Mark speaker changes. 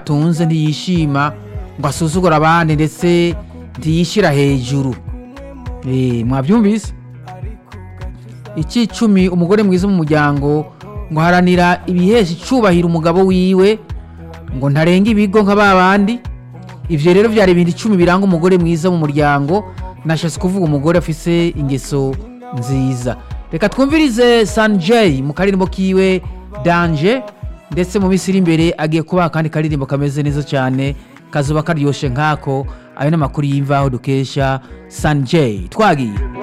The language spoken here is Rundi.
Speaker 1: atunze ntiyishima ngo asuzugure abandi ndetse ntiyishyira hejuru Eh, mwabyumvise icyicumi umugore mwiza mu muryango ngo haranira ibihesha icubahiro umugabo wiwe ngo ntarenga ibigo nka ba bandi ivyo rero vyari ibintu icumi biranga umugore mwiza mu muryango nashatse kuvuga umugore afise ingeso nziza reka twumvirize sanjay mu karirimbo kiwe danje ndetse mu minsi iri imbere agiye kubaha akandi karirimbo kameze neza cyane kazuba karyoshe nkako ayo ni amakuru y'imvaho dukesha sanjay twagiye